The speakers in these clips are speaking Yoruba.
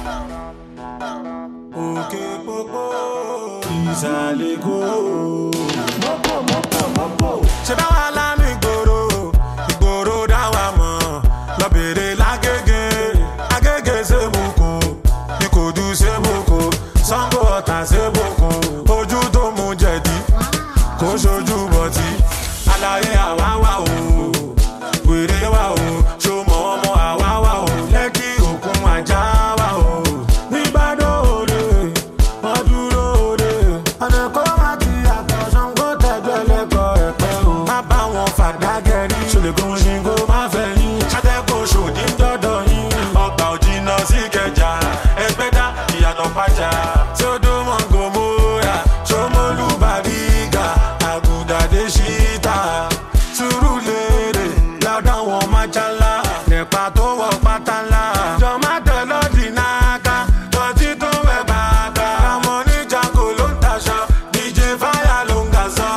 òkè pópó ìsàlẹ̀ kó. mọ́pọ̀ mọ́pọ̀ mọ́pọ̀. ṣé báwa la ní ìgboro ìgboro dá wa mọ̀ lọ́bẹ̀rẹ̀ lágége agége sébùkù ìkòdú sébùkù sango ọ̀tà sébùkù ojú tó mú jẹ̀dí kó ṣojú bọ̀tí àlàyé àwa wà o wèrè wà o ṣọmọ ọmọ àwa wà o lẹ́kì òkun àjà wà o nígbàdàn òde wọ́n dúró òde ọ̀nà kó má ti yàtọ̀ ṣàǹgó tẹ̀gbẹ́ lẹ́kọ̀ọ́ ẹ̀pẹ́ o má bá wọn fàdágẹ́rì ṣòlẹ̀kùn ṣìngó má fẹ́ yín ṣàtẹ́kọ̀ọ́ ṣòdì ń dọ́dọ̀ yín ọgbà òjìnà sí kẹjà ẹgbẹ́dá ìyànà pàjá tí ó dún mọ́ gòmóra ṣọmọlú bàrígà àgùdàdé ṣíta sùúrù lérè lọ́dọ̀ wọn májálá nípa tó wọ pátá ńlá jọ̀má tẹ̀lọ́dì náà ká tọ́tí tó wẹ̀ bàtà àmọ́ níjà kò ló ń taṣọ dj fire ló ń ga sọ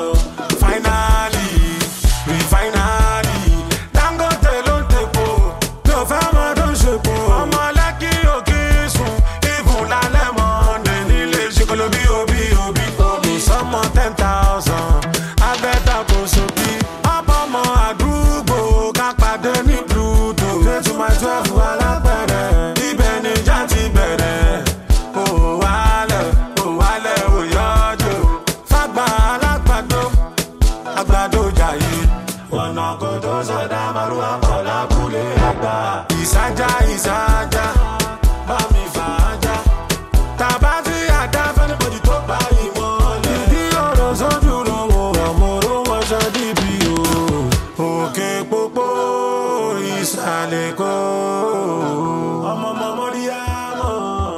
finally refinally dangote ló ń tepo mi ò fẹ́ mọ tó ń ṣepo ọmọ lẹ́kì òkè sùn ìbùn lálẹ́ mọ́ndé nílé ṣokolo bí obi obi obi sọmọ ten thousand abẹ́ta kò sókè ọmọ àdúgbò ká pàdé ní pluto twenty my twelve alápẹ̀rẹ̀ ibẹ̀ níjà ti bẹ̀rẹ̀ kò wálẹ̀ kò wálẹ̀ ò yọjú fagbá alágbàdo àgbàdo jàyè ọ̀nà kò tó sọdá màrúwà pọ̀ lábúlé àgbà ìsájà ìsájà bá mi fà á já tàbá tí àdá fẹ́nibọ̀dì tó bá ìmọ̀lẹ̀. ìdí ọ̀rọ̀ sójú ló wọ ọ̀mọ̀rọ̀ wọṣọ dìbì o. òkè pópó ìsàlẹ̀ kó. ọmọ ọmọ mọ́ríyá mọ́.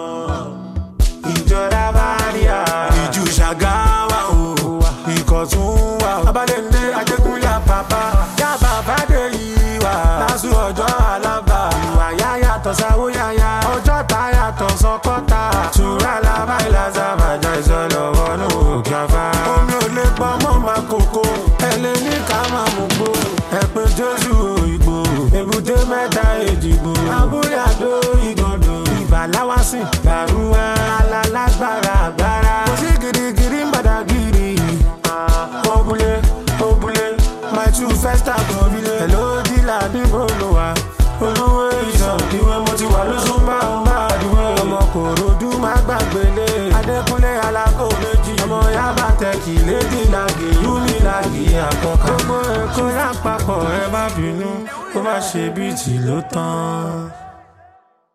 ìjọra bá rí a. ìjù ṣàgáwá o. ikọ̀ tún wà o. abalẹ̀ndé ajégúnlẹ̀ àpapà. yàbá bàdé yìí wà. lásù ọjọ́ alábà. ìwà yá yàtọ̀ sáwó yáyá. ọjọ́ ta yàtọ̀ sọkọ́ta. tura làbá ìlàsà bàjá ìsọlọ̀ wọnú òkè afá. omi ò lè pọ̀ mọ́ máa kókó. ẹ lè ní ká máa mú gbó. ẹ pé jésù òyìnbó. èbúté mẹ́ta èjìgbò. abúlé àdó ìgàndò. ìbàláwásìn gbàrúwá. alálágbára àgbára. kò sí girigiri ń bàdàgìrì. òbúlé òbúlé my two first àgọ́bílẹ̀. hello dílà níbo ló wà. olówó ìṣàn ìwé mo ti wà lóṣù bá ń bá àdúgbò. ọmọ kòròdú má gbàgbélé. adékúnlé alákò méjì. ọmọ yaba tẹkì lédè làgì yúmi làgì àkọ́kọ́. gbogbo ẹ̀kọ́ lápapọ̀ ẹ má bínú kó má ṣe bíìtì ló tán.